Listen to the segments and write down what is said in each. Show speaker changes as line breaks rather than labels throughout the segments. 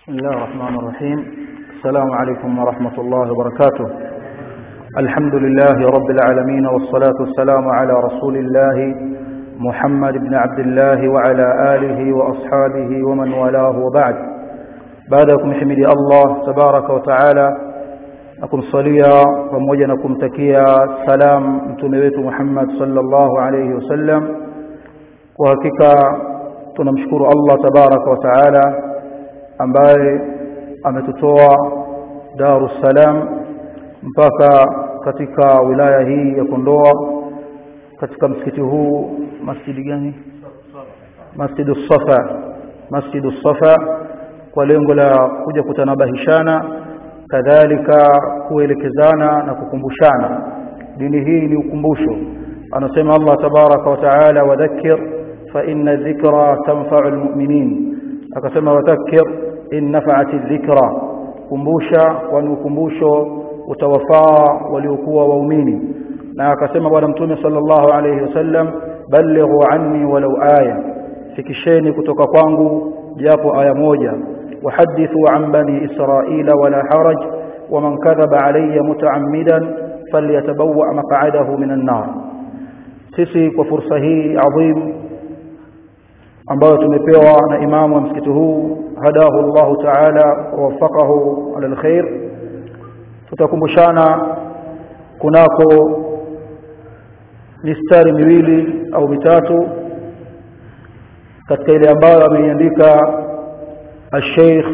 بسم الله الرحمن الرحيم السلام عليكم ورحمة الله وبركاته الحمد لله رب العالمين والصلاة والسلام على رسول الله محمد بن عبد الله وعلى آله وأصحابه ومن والاه وبعد بعدكم حمد الله تبارك وتعالى أكم صليا وموجنكم تكيا سلام متنبيت محمد صلى الله عليه وسلم وهكذا tunamshukuru Allah tabaraka wa taala ambaye ametutoa Dar es Salaam mpaka katika wilaya hii ya Kondoa katika msikiti huu masjidi gani Masjidu Safa Masjidu Safa kwa lengo la kuja kutanabahishana kadhalika kuelekezana na kukumbushana dini hii ni ukumbusho anasema Allah tabaraka wa taala wadhakkir فإن الذكرى تنفع المؤمنين akasema wadhakkir in nafa'ati dhikra kumbusha kwani ukumbusho utawafaa waliokuwa waumini na akasema bwana mtume sallallahu alayhi wasallam ballighu anni walau aya fikisheni kutoka kwangu japo aya moja wahadithu an bani israila wala haraj ومن كذب علي متعمدا فليتبوأ مقعده من النار sisi kwa fursa hii adhim ambayo tumepewa na imamu wa msikiti huu hadahu Allah ta'ala wawafaqahu ala alkhair tutakumbushana kunako mistari miwili au mitatu katika ile ambayo ameiandika الشيخ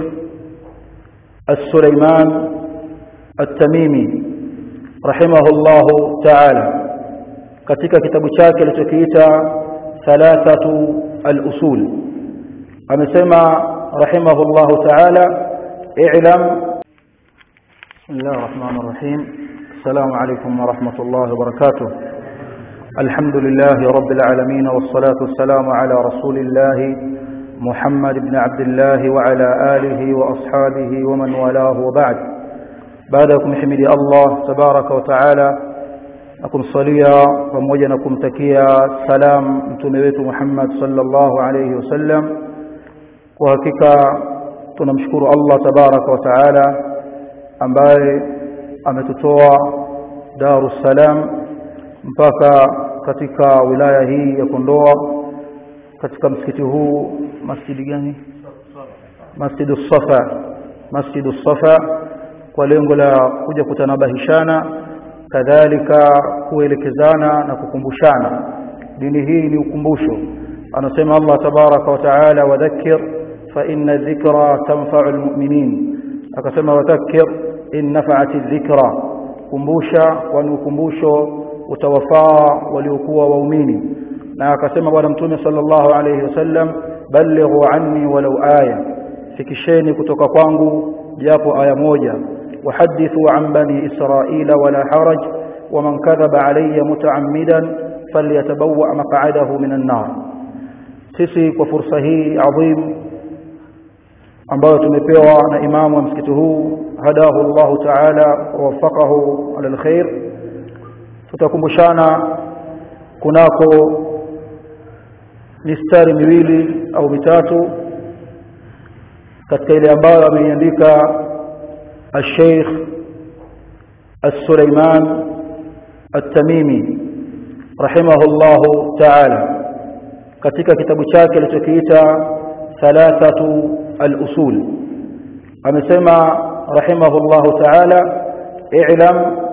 السليمان التميمي رحمه الله تعالى katika kitabu chake alichokiita ثلاثه الأصول أمسما رحمه الله تعالى اعلم بسم الله الرحمن الرحيم السلام عليكم ورحمة الله وبركاته الحمد لله رب العالمين والصلاة والسلام على رسول الله محمد بن عبد الله وعلى آله وأصحابه ومن والاه وبعد بعدكم حمد الله تبارك وتعالى na kumsalia pamoja na kumtakia salam mtume wetu Muhammad sallallahu alayhi wasallam kwa hakika tunamshukuru Allah tabaraka wa taala ambaye ametutoa Dar es Salaam mpaka katika wilaya hii ya Kondoa katika msikiti huu masjidi gani Masjidu Safa Masjidu Safa kwa lengo la kuja kutanabahishana kadhalika kuelekezana na kukumbushana dini hii ni ukumbusho anasema Allah tabaraka wa taala wadhakkir fa inna dhikra tanfa'u almu'minin akasema wadhakkir in nafa'ati dhikra kumbusha kwani ukumbusho utawafaa waliokuwa waumini na akasema bwana mtume sallallahu alayhi wasallam ballighu anni walau aya fikisheni kutoka kwangu japo aya moja وحدثوا عن بني إسرائيل ولا حرج ومن كذب علي متعمدا فليتبوأ مقعده من النار sisi kwa fursa hii adhim ambayo tumepewa na imamu wa msikiti huu hadahu Allah ta'ala wawafaqahu ala alkhair tutakumbushana kunako mistari miwili au mitatu katika ile ambayo ameiandika الشيخ السليمان التميمي رحمه الله تعالى katika kitabu chake alichokiita thalathatu al-usul amesema rahimahullahu ta'ala i'lam